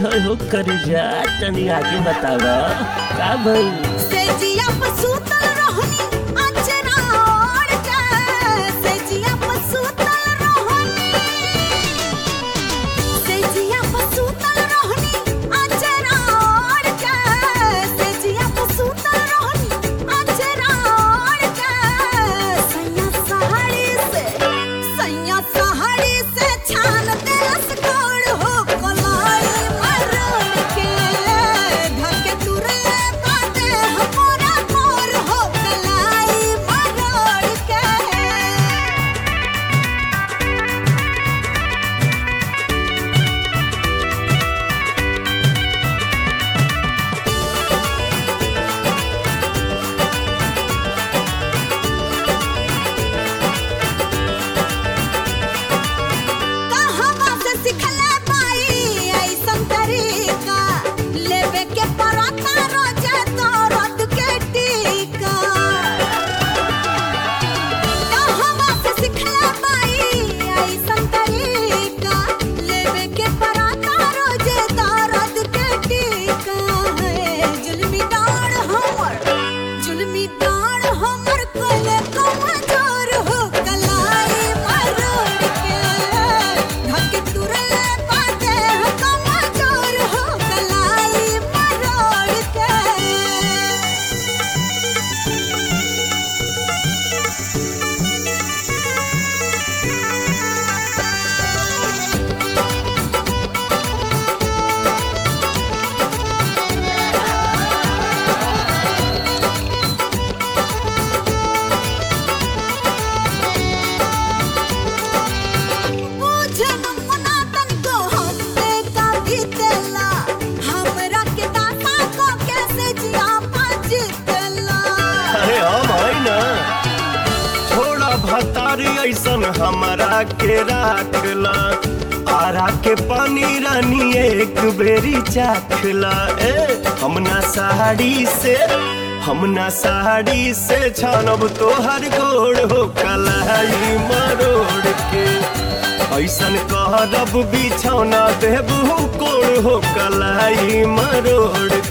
होय हो कर जा तनी आगे बतावा का भइल सेजिया पर सुतल रहनी अचरा ओढ़ के सेजिया पर सुतल रहनी सेजिया पर सुतल रहनी अचरा ओढ़ के सेजिया पर सुतल रहनी अचरा ओढ़ के सैया साड़ी से सैया साड़ी से छान देलस गोड़ हो कलाई मरोड़ के ढके तुरे बाटे हमरा मोर हो कलाई मरोड़ के कहवा से सिखले बाई ऐसन तरीका लेवे के पराता रोजे दर्द के टीका कहवा से सिखले बाई ऐसन तरीका लेवे के पराता रोजे दर्द के टीका है जुल्मी डाढ़ हमर जुल्मी डाढ़ हमर कोले कमजोर हो कलाई मरोड़ के ढके तुरले बाटे कमजोर हो कलाई मरोड़ के बुझन मुना तनिको हमसे का बीतेला हमरा के दाता को कैसे जिया पाजितला अरे हम है ना थोड़ा भतारी ऐसन हमारा के राखला आरा के पानी रानी एक बेरी चाखला ए हमना साड़ी से हमना साड़ी से छानब तोहर गोड़ हो कलाई मरोड़ के ऐसन कहरब बिछौना देबू कोड़ हो कलाई मरोड़